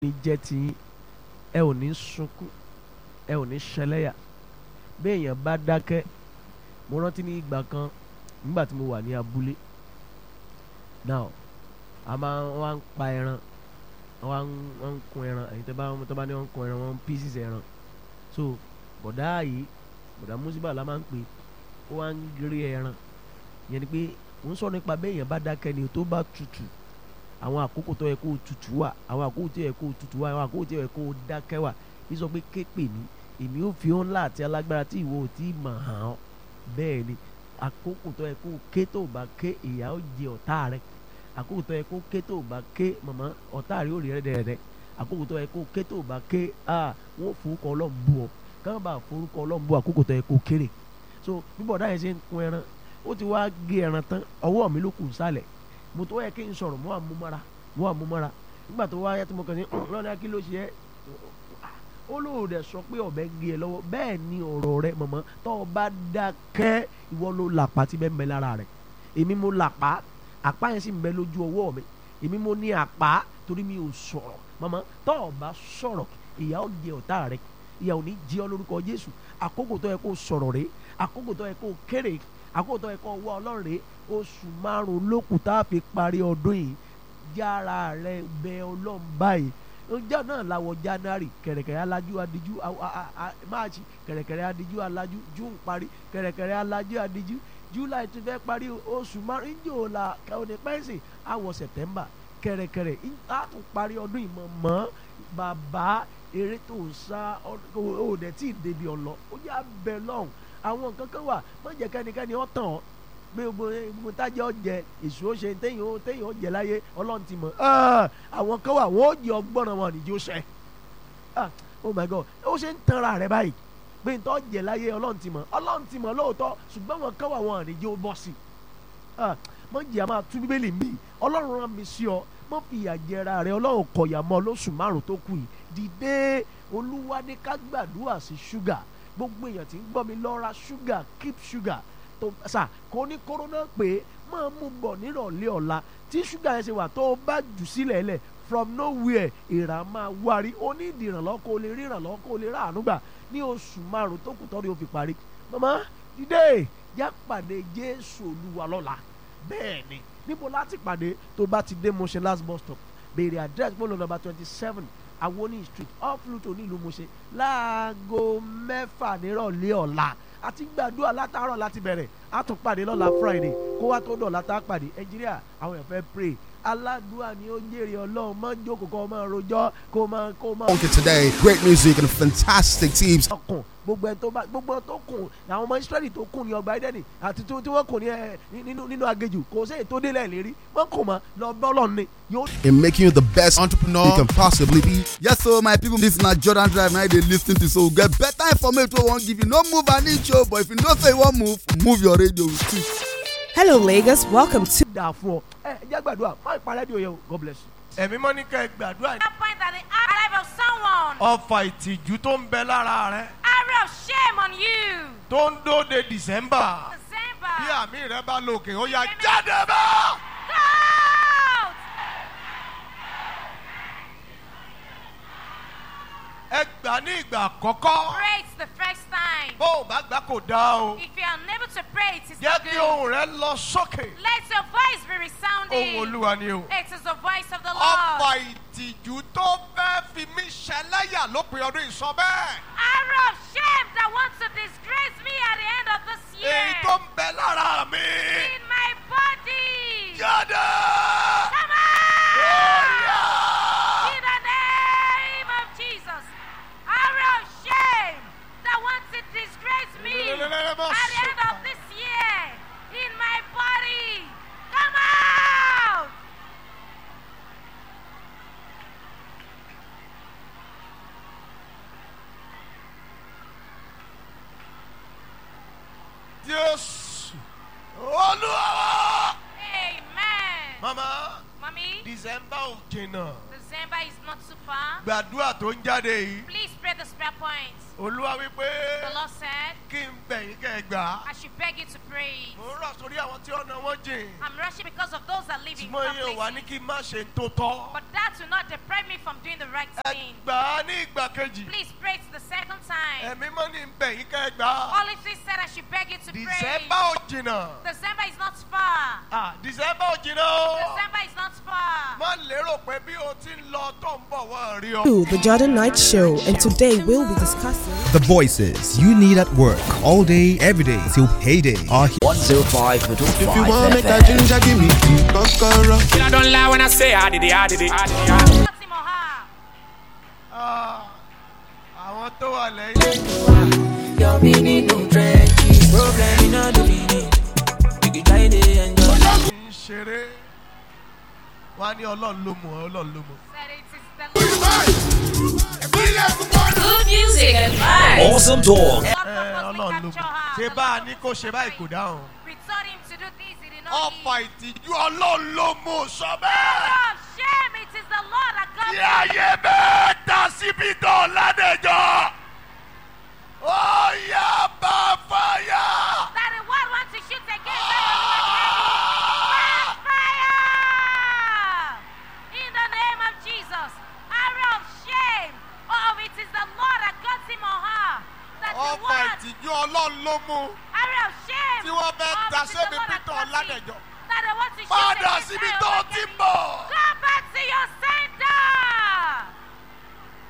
ní jẹ́ tiyín ẹ ò ní sunkún ẹ ò ní ṣẹlẹ́yà béèyàn bá dákẹ́ mo rántí ní ìgbà kan nígbà tí mo wà ní abúlé now a máa wá ń pa ẹran wá ń wọ́n ń kun ẹran ẹ̀yin tó bá tó bá ní wọ́n ń kun ẹran wọ́n ń pieces ẹran so bọ̀dá yìí bọ̀dá musiba la máa ń pè ó wá ń gírí ẹran yẹn ni pé mo ń sọ nípa béèyàn bá dákẹ́ ni tó bá tutù àwọn àkókò tó yẹ kó tutù wà àwọn àkókò tó yẹ kó tutù wà àwọn àkókò tó yẹ kó dákẹ́ wà bí sọ pé képe mi èmi ò fi hàn láti alágbára tí ìwọ ò tí ì mọ̀ hàn án bẹ́ẹ̀ ni àkókò tó yẹ kó ké tó bá ké ìyà ó jẹ ọ̀tá rẹ àkókò tó yẹ kó ké tó bá ké mọ̀mọ́ ọ̀tá rẹ ó rí rẹ dẹ̀rẹ̀ àkókò tó yẹ kó ké tó bá ké ah wọ́n forúkọ ọlọ́run bú ọ káwọn bá forúkọ ọlọ́run bú àkókò tó yẹ kó kéré so bí bọ̀dá yẹn ṣe ń kun ẹran ó ti wá gé ẹran tán ọwọ́ mi ló kù sálẹ̀ mo tó yẹ kí n sọ̀rọ̀ mo wà mú mọ́ra mo wà mú mọ́ra nígbà tó wáyé tí mo kàn ní lọ́dà kí ló ṣe é ó lóun dẹ̀ sọ pé ọ̀bẹ gé ẹ lọ́wọ́ bẹ́ẹ̀ ni ọ̀rọ̀ rẹ mọ̀mọ́ tó o bá dákẹ́ ìwọ ló làpá tí bẹ́ẹ̀ ń bẹ lára rẹ̀ èmi mo làpá àpá yẹn sì ń bẹ lójú ọwọ́ mi èmi mo ní àpá torí mi ò sọ̀rọ̀ mọ̀mọ́ tó o bá sọ̀rọ̀ ìyà ó jẹ ọ̀tá rẹ ìyà ò ní jẹ ọ́ lórúkọ Jésù àkókò tó yẹ kó sọ̀rọ̀ rẹ àkókò tó yẹ kó kéré àkókò tó yẹ kó wá Ọlọ́run rẹ oṣù márùn lókù tá a fi parí ọdún yìí yára rẹ bẹ Ọlọ́run báyìí ọjọ́ náà làwọ̀ January kẹ̀rẹ̀kẹ̀rẹ̀ alájú adiju March kẹ̀rẹ̀kẹ̀rẹ̀ adiju alájú June parí kẹ̀rẹ̀kẹ̀rẹ̀ alájú adiju July tún fẹ́ parí oṣù márùn ìjọ la òní pẹ́ǹsì àwọ̀ September kẹ̀rẹ̀kẹ̀rẹ̀ á tún parí ọdún ìmọ̀ mọ́ bàbá eré tó ń sá òdẹ tí ì débi ọ̀lọ́ ó yà bẹ lọ́hùn àwọn nǹkan kan wà má jẹ́ kẹ́nikẹ́ni ọ̀ tàn ọ́ pé gbogbo gbogbo tájẹ́ ọ̀jẹ̀ èso ó ṣe téyìn ó téyìn ó jẹ láyé ọlọ́run ti mọ̀ àwọn kan wà wọ́n ó jẹ ọgbọ́n wọn nìjó ṣẹ oh my god ó ṣe ń tanra rẹ báyìí pé ntọ́ jẹ láyé ọlọ́run ti mọ̀ ọlọ́run ti mọ̀ lóòótọ́ ṣùgbọ́n wọn kan wà wọn nìjó bọ́ sí mọ jìyà máa tú bíbélì mi ọlọ́run rán mi sí ọ mọ fi ìyà jẹra rẹ ọlọ́run kọ̀yà mọ́ lóṣù márùn tó kù yìí dìde olúwa ní ká gbàdúrà sí ṣúgà gbogbo èèyàn tí ń gbọ́ mi lọ ra ṣúgà keep ṣúgà tó sà kó ní kórónà pé máa mú bọ̀ nírọ̀lẹ́ ọ̀la tí ṣúgà yẹn ṣe wà tó o bá jù sílẹ̀ lẹ̀ from nowhere ìrà máa wárí ó ní ìdí ìrànlọ́ kó o lè rí ìrànlọ́ kó o lè rà àánú gbà ní oṣù márùn tó kù tọ́rí o fi parí mama dídé yá pàdé jésù olúwa lọ́la bẹ́ẹ̀ ni níbo láti pàdé tó bá ti dé Mushin last bus stop béèrè address bọ́ọ̀lù number twenty seven awoni street off Luto nílùú Mushin láago mẹ́fà nírọ̀lẹ́ ọ̀la àti gbàdúrà látàárọ̀ láti bẹ̀rẹ̀ á tún pàdé lọ́la friday kó wá tó dọ̀la tá a pàdé ẹnjíríà àwọn èèyàn fẹ́ pray aládùúà ni ó jèrè ọlọ́run má jókòó kó máa rojọ́ kó máa kó máa. Okay, today, great music and fantastic teams. ọkùn gbogbo ẹ tó bá gbogbo ẹ tó kùn àwọn ọmọ israẹli tó kùn ní ọgbà ẹdẹni àti tí wọ́n kùn ní ẹ nínú nínú agejù kò sí ètò délẹ̀ lérí wọ́n kùn mọ́ lọ bọ́lọ̀ ni yóò. In making you the best entrepreneur you can possibly be. Yes, so my people, this na Jordan Drive. Now they listen to so get better information. We won't give you no move an inch, oh, but if you know say you want move, move your radio with it. Hello, Lagos. Welcome to. dà fún ọ ẹ ẹ jẹ́ gbàdúrà má ìparẹ́ di òye o God bless you. ẹ̀mí mọ́ ní ká ẹ gbàdúrà That point that the life of someone, ọfà ìtìjú tó ń bẹ lára rẹ arrow of shame on you. tó ń dóde December bí December. àmì rẹ bá lòkè ó yá jáde bá. Out! ẹ gbà ní ìgbà àkọ́kọ́ Pray it's the first time. bó o bá gbà kò dáa o If you are unable to pray, it is jẹ́ not kí good. ohùn rẹ lọ sókè Let your voice be ohùn resounding. olúwa ni o. It is the voice of the ọfà Lord. ìtìjú tó fẹ́ fi mí ṣẹlẹ́yà lópin ọdún ìsọ bẹ́ẹ̀. Arrow of shame that wants to disgrace me at the end of this year. èyí tó ń bẹ lára mi. In my body. jáde. Come Ó out! yá. In the name of Jesus. Arrow of shame that wants to disgrace me at the end of this year. In my body. Come out! Jésù. Olúwa. Amen. Mama, Mommy, December ò jìnnà. December is not too far. Gbàdúrà tó ń jáde yìí. Please pray the prayer points. olúwa wípé The Lord said, kí n bẹ̀yìn kẹ́ ẹ gbà á. I should beg you to pray. mo ń rọ̀ sórí àwọn tí ọ̀nà wọn jìn. I'm rushing because of those that live in ṣùgbọ́n yẹn wà ní places. kí n má ṣe tó tọ́. But that will not deprive me from doing the right ẹ thing. gbà á ní ìgbà kejì. Please pray it the second time. ẹ̀mí mọ́ ní bẹ̀yìn kẹ́ ẹ gbà á. Holy Spirit said I should beg you to pray. dìsẹ́mbà ò jìnnà. December is not far. Ah, dìsẹ́mbà ò jìnnà o. December is not far. má lérò pé bí o ti ń lọ tó ń bọ̀ wọ́n rí ọ. to the Jordan Night Show, and today we'll be discussing. The voices you need at work all day, every day till payday are here. 105.5 If you want make a FM. ginger, give me the kokoro. I don't lie when I say I did it, I did it, I did it. I did it. Fatima Ha. Ah, àwọn tó wà lẹ́yìn. ń ṣeré. wọ́n á ní ọlọ́run ló mọ̀ ọ́ ọlọ́run ló mọ̀. Said it is the Lord. Good music and vibes. Awesome talk. God ẹ purposely ọlọ́run ló capture mọ̀. her. ṣé The bá a Lord ní kó ṣe báyìí kò dáhùn. We told him to do this, he did not ọ̀pá heed. ìtìjú ọlọ́run ló mú sọ bẹ́ẹ̀. Oh, shame, it is the Lord that got Tí me. ayé bẹ́ẹ̀ ta síbi tó ládẹjọ́. Ó yá bá fàyà. That the world wants to shoot against Back fire! In the name of Jesus. Arrow of shame. Oh, it is the Lord that got him on her. That the ọ̀pá word, ìtìjú ọlọ́run ló mú. arrow of shame. Tí wọ́n fẹ́ Oh, ta it is sẹ́mi the Lord that Peter got him. Ọládẹ̀jọ. That they want to shoot Padà against síbi her tó over ti Kenny. bọ̀. Go back to your